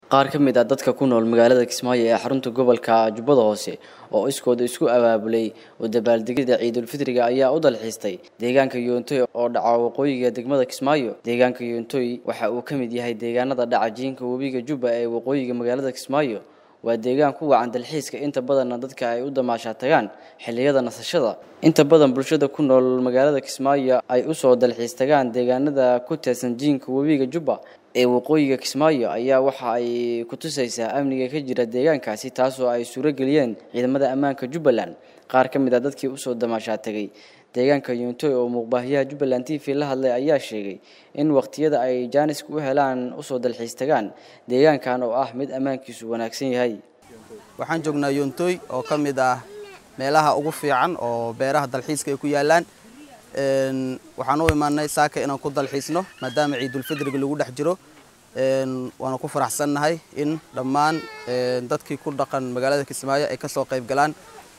qaar ka mid ah dadka ku nool magaalada kismaayo ee xarunta gobolka jubbada hoose oo iskooda isku abaabulay oo dabaaldegyada ciidulfitriga ayaa u dalxiistay deegaanka yoontoy oo dhaca waqooyiga degmada kismaayo deegaanka yoontoy waxa uu ka mid yahay deegaanada dhaca jiinka webiga jubba ee waqooyiga magaalada kismaayo waa deegaan ku wacan dalxiiska inta badanna dadka ay u damaashaa tagaan xilliyada nasashada inta badan bulshada ku nool magaalada kismaayo ay usoo dalxiis tagaan deegaanada ku teedsan jiinka webiga jubba ee waqooyiga kismaayo ayaa waxa ay ku tusaysaa amniga ka jira deegaankaasi taasoo ay suuro geliyeen ciidamada ammaanka jubbaland qaar ka mid ah dadkii usoo damaashaa tegay deegaanka yuuntoy oo muuqbaahiyaha jubbaland t v la hadlay ayaa sheegay in waqtiyada ay jaaniska u helaan usoo dalxiis tagaan deegaankan oo ah mid ammaankiisu wanaagsan yahay waxaan joognaa yoontoy oo ka mid ah meelaha ugu fiican oo beeraha dalxiiska ay ku yaalaan waxaan u imaanay saaka inaan ku dalxiisno maadaama ciidulfidriga lagu dhex jiro waana ku faraxsannahay in dhammaan dadkii ku dhaqan magaalada kismaayo ay kasoo qayb galaan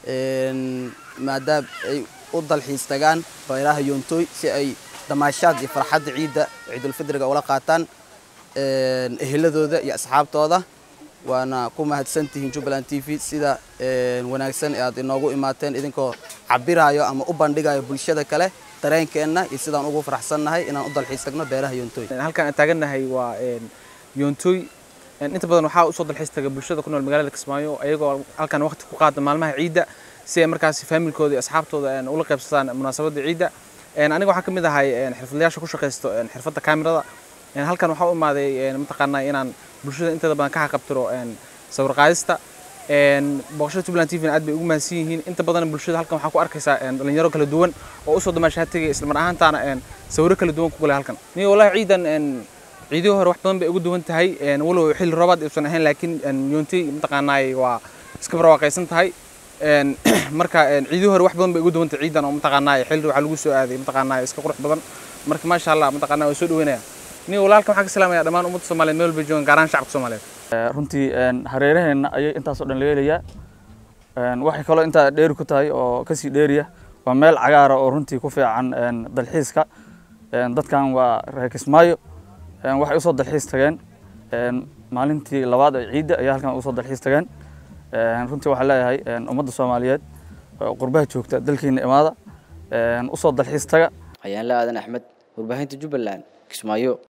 maadaama ay u dalxiis tagaan beeraha yoontoy si ay damaashaad iyo farxadda ciidda ciidulfidriga ula qaataan eheladooda iyo asxaabtooda waana ku mahadsantihiin jubbaland t v sida wanaagsan ee aad inoogu imaateen idinkoo cabirayo ama u bandhigayo bulshada kale dareenkeenna iyo sidaan ugu faraxsannahay inaan u dalxiis tagno beeraha yoontoy halkaan aan taagannahay waa yoontoy inta badan waxaa usoo dalxiis taga bulshada ku nool magaalada kismaayo ayagoo halkaan waqti ku qaada maalmaha ciidda si ay markaasi faamilkooda iyo asxaabtooda ula qaybsadaan munaasabadda ciidda aniga waxaan ka mid ahay xirfadlayaasha ku shaqaysto xirfadda kaamirada halkan waxaa u imaaday mataqaanaa inaan bulshada inteeda badan ka haqabtiro sawir qaadista booqashada jubbaland t v aad bay ugu mahadsan yihiin inta badan bulshada halkan waxaa ku arkaysaa dhalinyaro kala duwan oo usoo damaashaa tegay isla mar ahaantaana sawiro kala duwan ku galay halkan niyo wallahi ciidan ciidihii hore wax badan bay ugu duwan tahay walow xilli roobaad ibsan ahayn laakiin yoontay mataqaanaay waa iska barwaaqaysan tahay marka ciidihii hore wax badan bay ugu duwan tahay ciidan oo mataqaanaay xilli waxaa lagu soo aaday mataqaanaay iska qurux badan marka maasha allah mataqaanaa waa soo dhaweynaya niyo walaalkan waxaan ka salaamaya dhammaan ummadda soomaaliyeed meel walba joogan gaar ahaan shacabka soomaaliyeed runtii hareeraheenna ayay intaasoo dhan laga helayaa waxay kaloo intaa dheeri ku tahay oo kasii dheeriya waa meel cagaara oo runtii ku fiican dalxiiska dadkan waa reer kismaayo waxay usoo dalxiis tageen maalintii labaad ee ciidda ayaa halkan usoo dalxiis tageen runtii waxaan leeyahay ummadda soomaaliyeed qurbaha joogta dalkiina imaada usoo dalxiis taga ayaan la aadan axmed warbaahinta jubbaland kismaayo